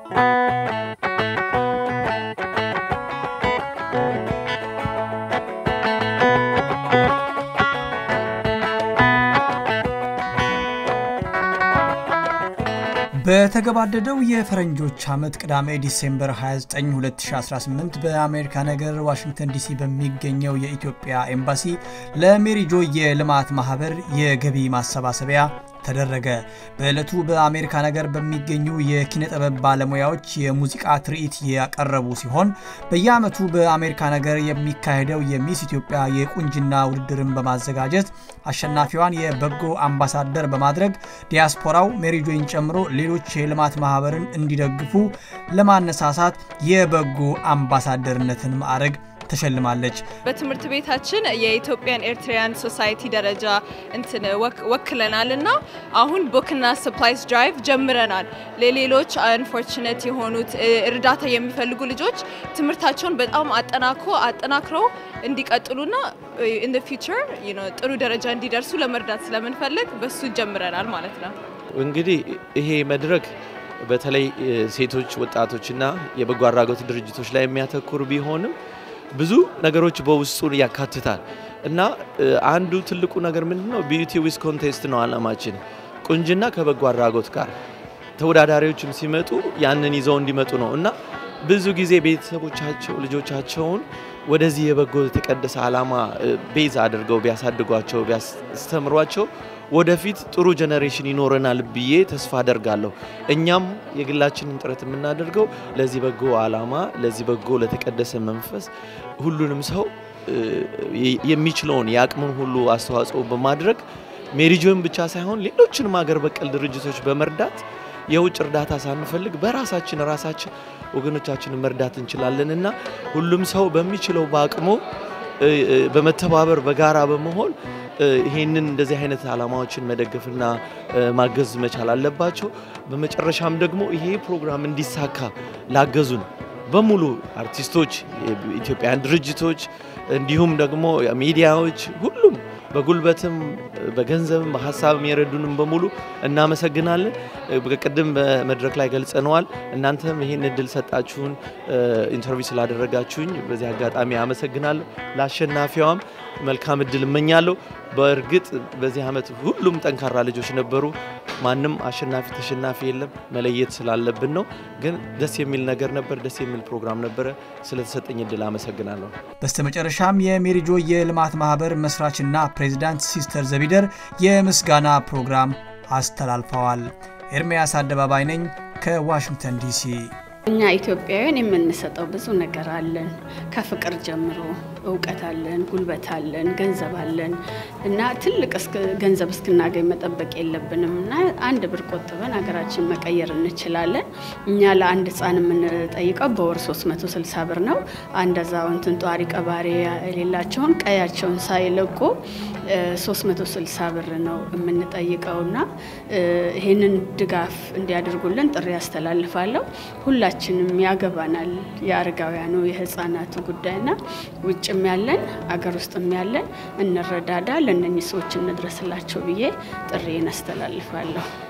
በተገባደደው የፈረንጆች ዓመት ቅዳሜ ዲሴምበር 29 2018 በአሜሪካ ነገር ዋሽንግተን ዲሲ በሚገኘው የኢትዮጵያ ኤምባሲ ለሜሪጆ የልማት ማህበር የገቢ ማሰባሰቢያ ተደረገ። በዕለቱ በአሜሪካ ነገር በሚገኙ የኪነ ጥበብ ባለሙያዎች የሙዚቃ ትርኢት ያቀረቡ ሲሆን በየዓመቱ በአሜሪካ ነገር የሚካሄደው የሚስ ኢትዮጵያ የቁንጅና ውድድርን በማዘጋጀት አሸናፊዋን የበጎ አምባሳደር በማድረግ ዲያስፖራው ሜሪጆይን ጨምሮ ሌሎች የልማት ማህበርን እንዲደግፉ ለማነሳሳት የበጎ አምባሳደርነትን ማዕረግ ተሸልማለች። በትምህርት ቤታችን የኢትዮጵያን ኤርትራያን ሶሳይቲ ደረጃ እንትን ወክለናል እና አሁን ቡክና ሰፕላይስ ድራይቭ ጀምረናል። ለሌሎች አንፎርችነት የሆኑት እርዳታ የሚፈልጉ ልጆች ትምህርታቸውን በጣም አጠናክሮ አጠናክረው እንዲቀጥሉና ኢን ፊውቸር ጥሩ ደረጃ እንዲደርሱ ለመርዳት ስለምንፈልግ በሱ ጀምረናል ማለት ነው። እንግዲህ ይሄ መድረክ በተለይ ሴቶች፣ ወጣቶችና የበጎ አድራጎት ድርጅቶች ላይ የሚያተኩር ቢሆንም ብዙ ነገሮች በውስጡ ያካትታል እና አንዱ ትልቁ ነገር ምንድነው? ቢዩቲ ዊዝ ኮንቴስት ነው አላማችን። ቁንጅና ከበጎ አድራጎት ጋር ተወዳዳሪዎችም ሲመጡ ያንን ይዘው እንዲመጡ ነው እና ብዙ ጊዜ ቤተሰቦቻቸው ልጆቻቸውን ወደዚህ የበጎ የተቀደሰ ዓላማ ቤዝ አድርገው ቢያሳድጓቸው ቢያስተምሯቸው ወደፊት ጥሩ ጀኔሬሽን ይኖረናል ብዬ ተስፋ አደርጋለሁ። እኛም የግላችንን ጥረት የምናደርገው ለዚህ በጎ ዓላማ ለዚህ በጎ ለተቀደሰ መንፈስ ሁሉንም ሰው የሚችለውን የአቅምን ሁሉ አስተዋጽኦ በማድረግ ሜሪጆን ብቻ ሳይሆን ሌሎችንም ሀገር በቀል ድርጅቶች በመርዳት የውጭ እርዳታ ሳንፈልግ በራሳችን ራሳችን ወገኖቻችንን መርዳት እንችላለን እና ሁሉም ሰው በሚችለው በአቅሙ በመተባበር በጋራ በመሆን ይሄንን እንደዚህ አይነት ዓላማዎችን መደገፍና ማገዝ መቻል አለባቸው። በመጨረሻም ደግሞ ይሄ ፕሮግራም እንዲሳካ ላገዙን በሙሉ አርቲስቶች፣ ኢትዮጵያን ድርጅቶች እንዲሁም ደግሞ ሚዲያዎች ሁሉም በጉልበትም በገንዘብም በሀሳብም የረዱንም በሙሉ እናመሰግናለን። ቅድም በመድረክ ላይ ገልጸነዋል። እናንተም ይህን እድል ሰጣችሁን ኢንተርቪው ስላደረጋችሁኝ በዚህ አጋጣሚ አመሰግናለሁ። ለአሸናፊዋም መልካም እድል እመኛለሁ። በእርግጥ በዚህ ዓመት ሁሉም ጠንካራ ልጆች ነበሩ። ማንም አሸናፊ ተሸናፊ የለም። መለየት ስላለብን ነው። ግን ደስ የሚል ነገር ነበር። ደስ የሚል ፕሮግራም ነበረ። ስለተሰጠኝ እድል አመሰግናለሁ። በስተመጨረሻም የሜሪጆ የልማት ማህበር መስራችና ፕሬዚዳንት ሲስተር ዘቢደር የምስጋና ፕሮግራም አስተላልፈዋል። ኤርሚያስ አደባባይ ነኝ ከዋሽንግተን ዲሲ። እኛ ኢትዮጵያውያን የምንሰጠው ብዙ ነገር አለን። ከፍቅር ጀምሮ እውቀት አለን፣ ጉልበት አለን፣ ገንዘብ አለን እና ትልቅ ገንዘብ እስክናገኝ መጠበቅ የለብንም እና አንድ ብር ቆጥበን ሀገራችን መቀየር እንችላለን። እኛ ለአንድ ሕፃን የምንጠይቀው በወር 360 ብር ነው። አንድ አዛውንትን ጧሪ ቀባሪ የሌላቸውን ቀያቸውን ሳይለቁ 360 ብር ነው የምንጠይቀው እና ይህንን ድጋፍ እንዲያደርጉልን ጥሪ ያስተላልፋለሁ። ሁላችንም ያገባናል። የአረጋውያኑ የህፃናቱ ጉዳይና ውጭም ያለን አገር ውስጥም ያለን እንረዳዳ፣ ለእነኚህ ሰዎች እንድረስላቸው ብዬ ጥሪዬን አስተላልፋለሁ።